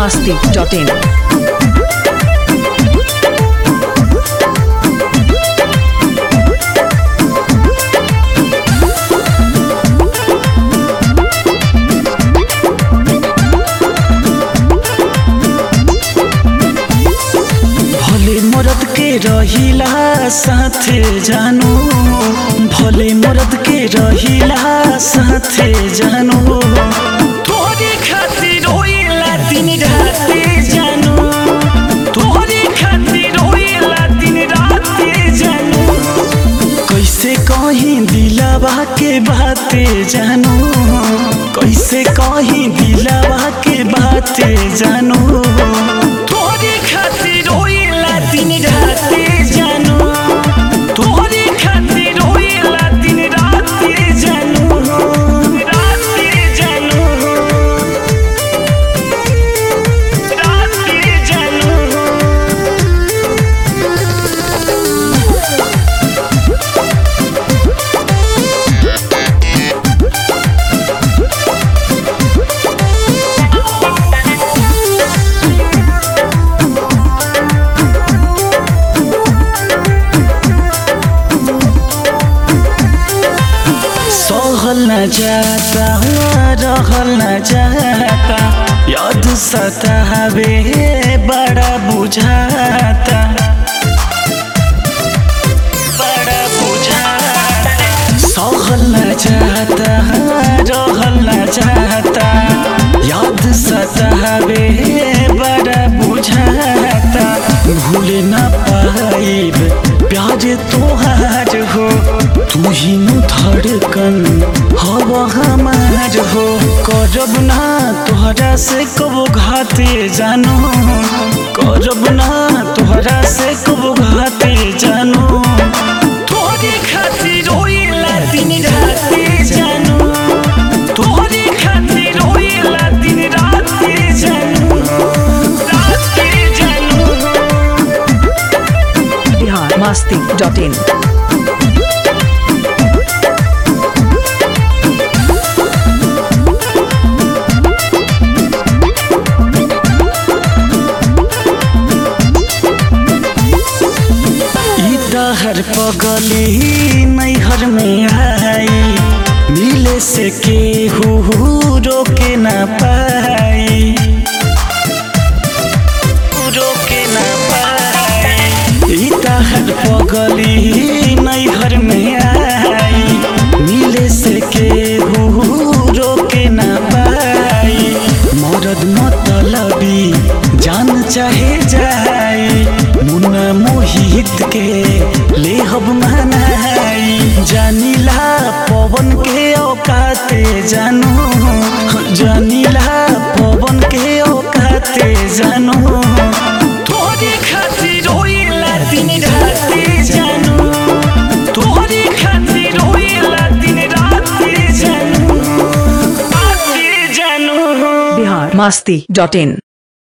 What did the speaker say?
masti.in. भले मरद के रहिला साथे जानु भले मरद के रहिला साथे जानु तोरे खातिर रोइला दिन राते जानु तोरे खातिर रोइला दिन राते जानु कैसे कहीं दिलावा के बाते जानू कैसे कहीं दिलावा के बाते जानू तोरे खातिर रोइला दिन राते जानू तोरे खातिर रोइला दिन राते जानू राते जानू राते जानू सहल न जाता रहल न जाता याद सतावे बड़ा बुझाता बड़ा बुझाता सहल न जाता रहल न जाता याद सतावे बड़ा बुझाता भूल न पाइब प्यार तोहार हो तू ही नु धड़कन हवा हमार हो करब ना तोहरा से कबो घाते जानो करब ना तोहरा से कबो घाते जानो तोहरे खातिर रोइला दिन राते जानो तोहरे खातिर रोइला दिन राते जानो राते जानो Bihar masti.in. ई दहर पगली नैहर में आई मिले से केहू रोके ना पाई रोके ना पाई ई दहर पगली नैहर में आई मिले से केहू रोके ना पाई मरद मतलबी जान चाहे जाई मुन्ना मोहित के ले हब मनाई जानिला पवन के औकाते जानू जानिला पवन के औकाते जानू तोरे खातिर रोइला दिन राते जानू तोरे खातिर रोइला दिन राते जानू राते जानू Bihar masti.in.